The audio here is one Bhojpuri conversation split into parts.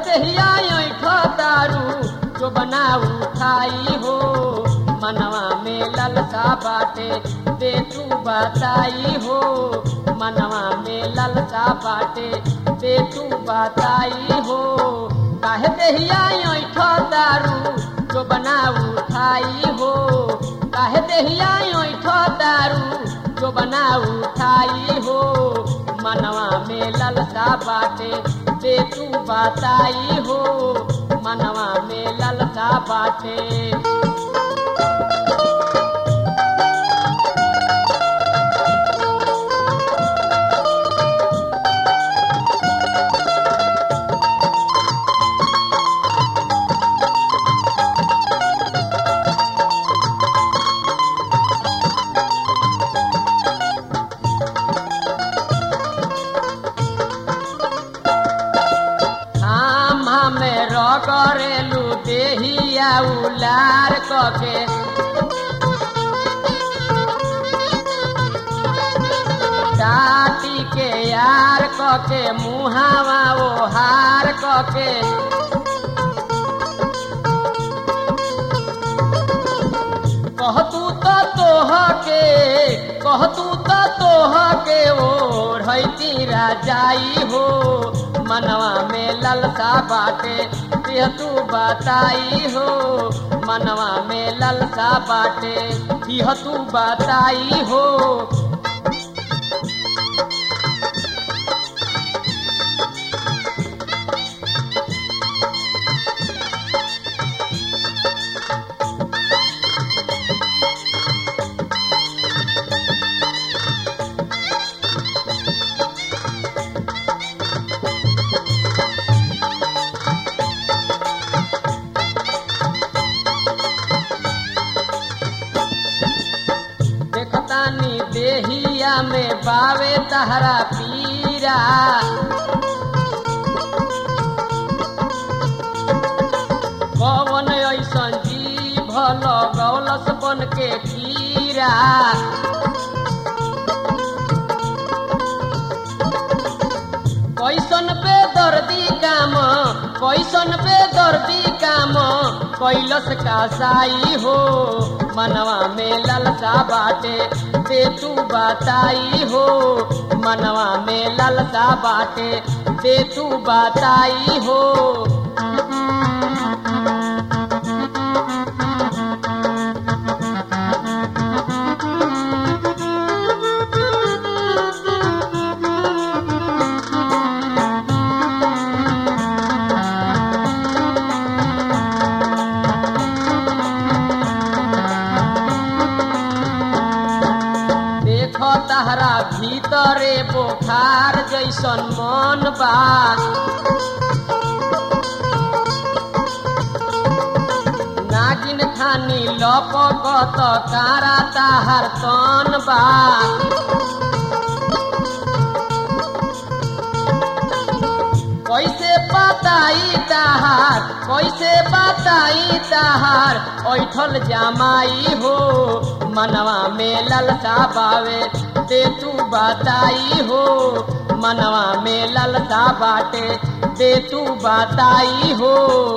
देहिया ऐठ दारू जो बना उठाई हो मनवा में ललका बाटे दे तू बताई हो मनवा में ललका बाटे दे तू बताई हो काहे देहिया ऐठ दारू जो बना उठाई हो काहे देहिया ऐठ दारू जो बना उठाई हो मनवा में ललका बाटे दे तू बताई हो मनवा में ललका बाटे हम हमें रगरेलू देहिया उलार कके टाटी के यार कके मुहावा ओ हार कके कहतू तो तोह के कहतू तो तोह के ओ रही राजाई हो मनवा में ललका बाटे देह तू बताई हो मनवा में ललका बाटे देह तू बताई हो देखतानी देहिया में बावे तहरा पीरा कवन ऐसन जीभ लगौलस बन के कीरा कैसन पे दर्दी काम कैसन पे दर्दी काम कैलस का साई हो मनवा में ललका बाटे दे तू बताई हो मनवा में ललका बाटे दे तू बताई हो देखो तहरा भीतरे बोखार जैसन मन बा नागिन खानी लपकत कारा ताहार तन बा कैसे बताई ताहार कैसे बताई ताहार ऐठल जामाई हो मनवा में ललका बावे दे तू बताई हो मनवा में ललका बाटे दे तू बताई हो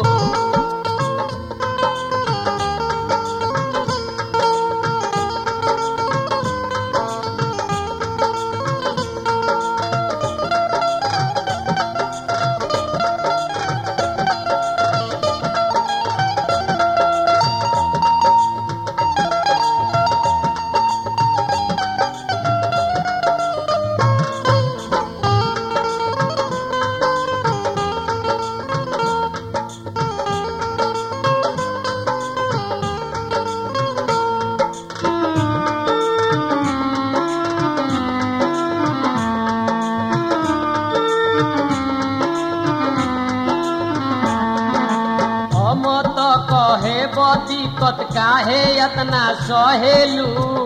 हम तो कहे दिक्कत काहे इतना सहेलू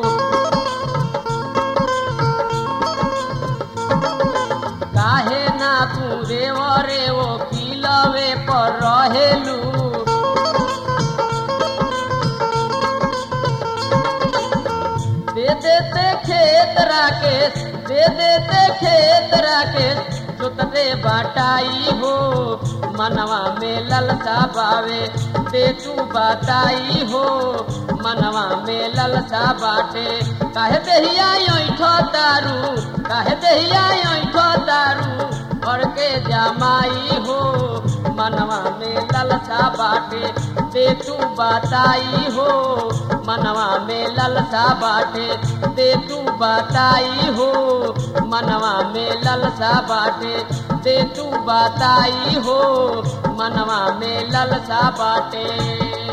काहे ना तू रेवरे ओ किलवे पर रहेलू दे देते खेत राकेश दे देते खेत राकेश जोतते बाटाई हो मनवा में ललसा बावे दे तू बताई हो मनवा में ललसा बाटे काहे देहिया ऐठो दारू काहे देहिया ऐठो दारू और के जमाई हो मनवा में ललसा बाटे दे तू बताई हो मनवा में ललसा बाटे दे तू बताई हो मनवा में ललसा बाटे दे तू बताई हो मनवा में ललसा बाटे